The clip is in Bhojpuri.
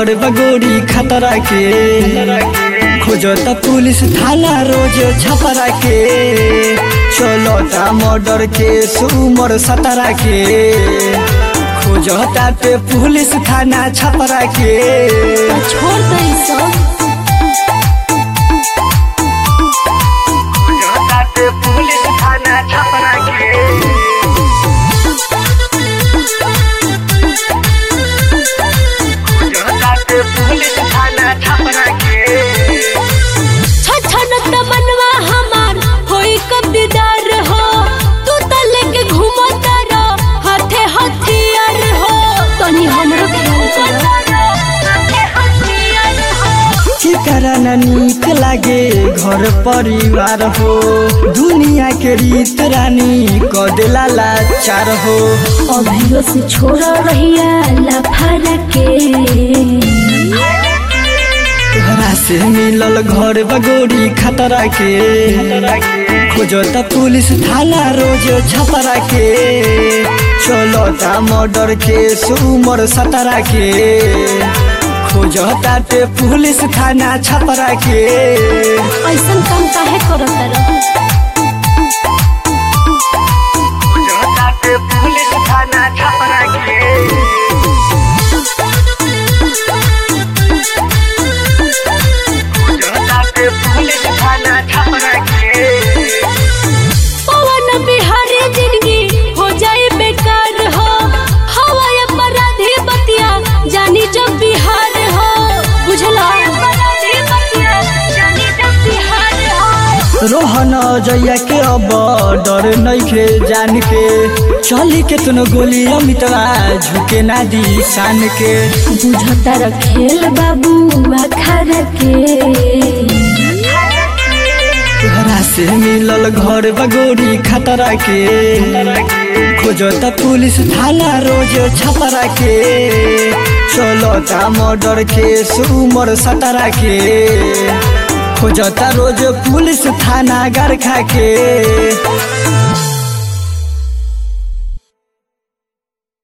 घर बगोरी खतरा के खोजता पुलिस थाना रोज छपरा के चलता मर्डर के उमर सतरा के खोजता पे पुलिस थाना छपरा के छोड़ दे ई सब खोजता पे पुलिस थाना छपरा के खोजता पे पुलिस थाना छपरा के छछन त मनवा हमार होई कब दीदार हो तू त लेके घूमत रह हाथे हथियार हो तनी हमरो ख्याल कर हाथे हथियार हो चिकरा न नीक लागे घर परिवार हो दुनिया के रीत रानी कदेला लाचार हो अभियो से छोड़ रहिया लफारा के तोहरा से मिलल घर बगोरी खतरा के खोजता पुलिस थाना रोज छपरा के चलता मर्डर के उमर सतरा के खोजता पे पुलिस थाना छपरा के ऐसन काम काहे करत रह खोजता पे पुलिस थाना छपरा के खोजता पे पुलिस थाना छपरा के पवन बिहारी जिंदगी हो जाए बेकार हो हवा अपराधी बतिया जानी जब बिहार हो बुझला अपराधी बतिया जानी जब बिहार हो रोहन जैया के अब डर नइखे जान के चली के तुन गोली अमितवा झुके ना दी शान के बुझता रखेल बाबू अखाड़ा के तोहरा से मिलल घर बगोरी खतरा के खोजता पुलिस थाना रोज छपरा के चलता मर्डर के उमर सतरा के खोजता रोज पुलिस थाना गरखा के